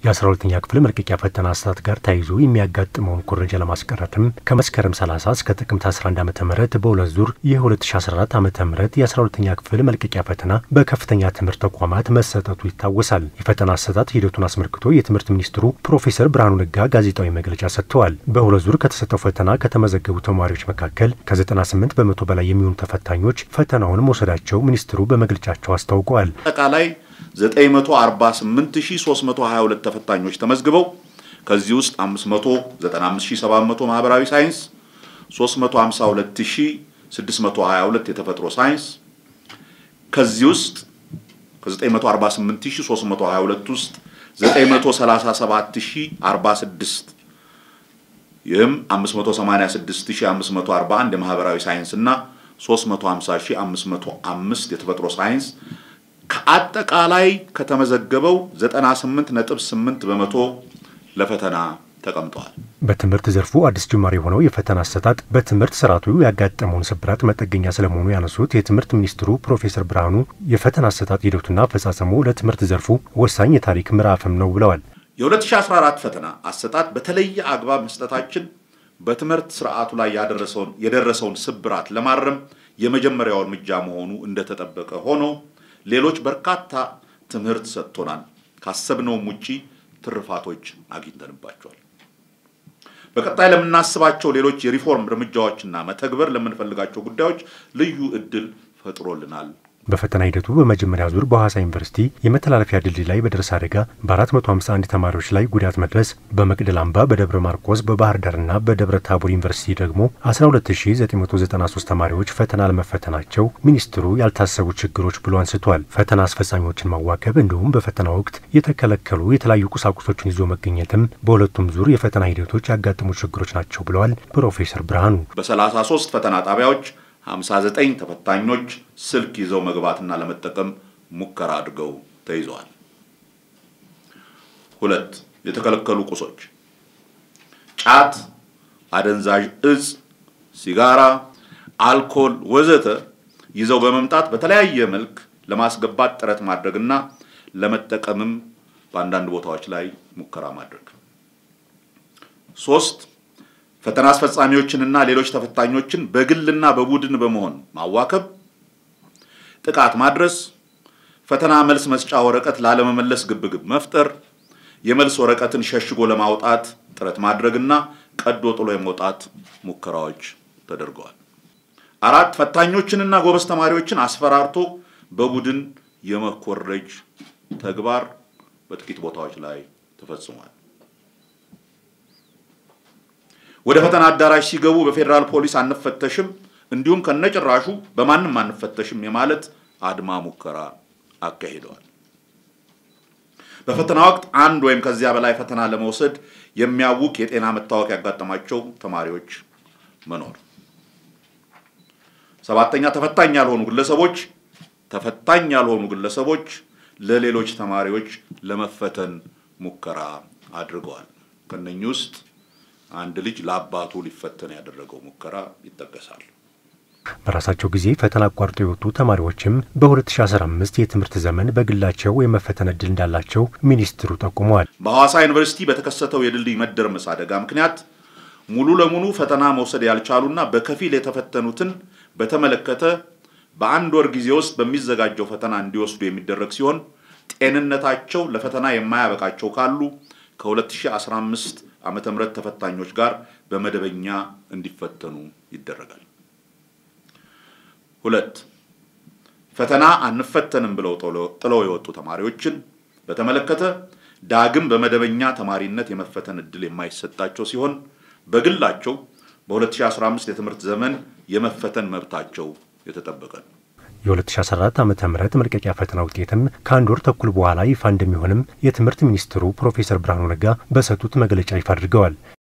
የ12ኛ ክፍል መልቀቂያ ፈተና አሰጣጥ ጋር ተያይዞ የሚያጋጥመውን ኩረጃ ለማስቀረትም ከመስከረም 30 እስከ ጥቅምት 11 ዓ ም በሁለት ዙር የ2014 ዓ ም የ12ኛ ክፍል መልቀቂያ ፈተና በከፍተኛ ትምህርት ተቋማት መሰጠቱ ይታወሳል። የፈተና አሰጣጥ ሂደቱን አስመልክቶ የትምህርት ሚኒስትሩ ፕሮፌሰር ብርሃኑ ነጋ ጋዜጣዊ መግለጫ ሰጥተዋል። በሁለት ዙር ከተሰጠው ፈተና ከተመዘገቡ ተማሪዎች መካከል ከ98 በመቶ በላይ የሚሆኑ ተፈታኞች ፈተናውን መውሰዳቸው ሚኒስትሩ በመግለጫቸው አስታውቀዋል። አጠቃላይ 948322 ተፈታኞች ተመዝግበው ከዚህ ውስጥ 595700 ማህበራዊ ሳይንስ፣ 352622 የተፈጥሮ ሳይንስ ከዚህ ውስጥ ከ948322 ውስጥ 937046 ይህም 586541 የማህበራዊ ሳይንስ እና 350505 የተፈጥሮ ሳይንስ ከአጠቃላይ ከተመዘገበው 98.8 በመቶ ለፈተና ተቀምጠዋል። በትምህርት ዘርፉ አዲስ ጅማሬ የሆነው የፈተና አሰጣጥ በትምህርት ስርዓቱ ያጋጠመውን ስብራት መጠገኛ ስለመሆኑ ያነሱት የትምህርት ሚኒስትሩ ፕሮፌሰር ብርሃኑ የፈተና አሰጣጥ ሂደቱና አፈጻጸሙ ለትምህርት ዘርፉ ወሳኝ የታሪክ ምዕራፍም ነው ብለዋል። የ2014 ፈተና አሰጣጥ በተለየ አግባብ መስጠታችን በትምህርት ስርዓቱ ላይ ያደረሰውን የደረሰውን ስብራት ለማረም የመጀመሪያው እርምጃ መሆኑ እንደተጠበቀ ሆኖ ሌሎች በርካታ ትምህርት ሰጥቶናል። ካሰብነውም ውጪ ትርፋቶች አግኝተንባቸዋል። በቀጣይ ለምናስባቸው ሌሎች የሪፎርም እርምጃዎችና መተግበር ለምንፈልጋቸው ጉዳዮች ልዩ እድል ፈጥሮልናል። በፈተና ሂደቱ በመጀመሪያ ዙር በሐዋሳ ዩኒቨርሲቲ የመተላለፊያ ድልድይ ላይ በደረሰ አደጋ በ451 ተማሪዎች ላይ ጉዳት መድረስ፣ በመቅደል አምባ፣ በደብረ ማርቆስ፣ በባህር ዳርና በደብረ ታቦር ዩኒቨርሲቲ ደግሞ 12993 ተማሪዎች ፈተና ለመፈተናቸው ሚኒስትሩ ያልታሰቡ ችግሮች ብሎ አንስቷል። ፈተና አስፈጻሚዎችን ማዋከብ እንዲሁም በፈተና ወቅት የተከለከሉ የተለያዩ ቁሳቁሶችን ይዞ መገኘትም በሁለቱም ዙር የፈተና ሂደቶች ያጋጠሙ ችግሮች ናቸው ብለዋል ፕሮፌሰር ብርሃኑ። በ33 ፈተና ጣቢያዎች 59 ተፈታኞች ስልክ ይዘው መግባትና ለመጠቀም ሙከራ አድርገው ተይዘዋል። ሁለት የተከለከሉ ቁሶች ጫት፣ አደንዛዥ እጽ፣ ሲጋራ፣ አልኮል ወዘተ ይዘው በመምጣት በተለያየ መልክ ለማስገባት ጥረት ማድረግና ለመጠቀምም በአንዳንድ ቦታዎች ላይ ሙከራ ማድረግ። ሶስት ፈተና አስፈጻሚዎችንና ሌሎች ተፈታኞችን በግልና በቡድን በመሆን ማዋከብ፣ ጥቃት ማድረስ፣ ፈተና መልስ መስጫ ወረቀት ላለመመለስ ግብግብ መፍጠር፣ የመልስ ወረቀትን ሸሽጎ ለማውጣት ጥረት ማድረግና ቀዶ ጥሎ የመውጣት ሙከራዎች ተደርገዋል። አራት ፈታኞችንና ጎበዝ ተማሪዎችን አስፈራርቶ በቡድን የመኮረጅ ተግባር በጥቂት ቦታዎች ላይ ተፈጽሟል። ወደ ፈተና አዳራሽ ሲገቡ በፌዴራል ፖሊስ አንፈተሽም እንዲሁም ከነጭራሹ በማንም አንፈተሽም የማለት አድማ ሙከራ አካሂደዋል። በፈተና ወቅት አንድ ወይም ከዚያ በላይ ፈተና ለመውሰድ የሚያውቅ የጤና መታወክ ያጋጠማቸው ተማሪዎች መኖር። ሰባተኛ ተፈታኝ ያልሆኑ ግለሰቦች ተፈታኝ ያልሆኑ ግለሰቦች ለሌሎች ተማሪዎች ለመፈተን ሙከራ አድርገዋል። ከነኚህ ውስጥ አንድ ልጅ ለአባቱ ሊፈተን ያደረገው ሙከራ ይጠቀሳል። በራሳቸው ጊዜ ፈተና አቋርጦ የወጡ ተማሪዎችም በ2015 የትምህርት ዘመን በግላቸው የመፈተን እድል እንዳላቸው ሚኒስትሩ ጠቁመዋል። በሐዋሳ ዩኒቨርሲቲ በተከሰተው የድልድይ መደርመስ አደጋ ምክንያት ሙሉ ለሙሉ ፈተና መውሰድ ያልቻሉና በከፊል የተፈተኑትን በተመለከተ በአንድ ወር ጊዜ ውስጥ በሚዘጋጀው ፈተና እንዲወስዱ የሚደረግ ሲሆን ጤንነታቸው ለፈተና የማያበቃቸው ካሉ ከ2015 ዓመተ ምህረት ተፈታኞች ጋር በመደበኛ እንዲፈተኑ ይደረጋል። ሁለት ፈተና አንፈተንም ብለው ጥለው የወጡ ተማሪዎችን በተመለከተ ዳግም በመደበኛ ተማሪነት የመፈተን እድል የማይሰጣቸው ሲሆን በግላቸው በ2015 የትምህርት ዘመን የመፈተን መብታቸው የተጠበቀ ነው። የ2014 ዓ ም መልቀቂያ ፈተና ውጤትም ከአንድ ወር ተኩል በኋላ ይፋ እንደሚሆንም የትምህርት ሚኒስትሩ ፕሮፌሰር ብርሃኑ ነጋ በሰጡት መግለጫ ይፋ አድርገዋል።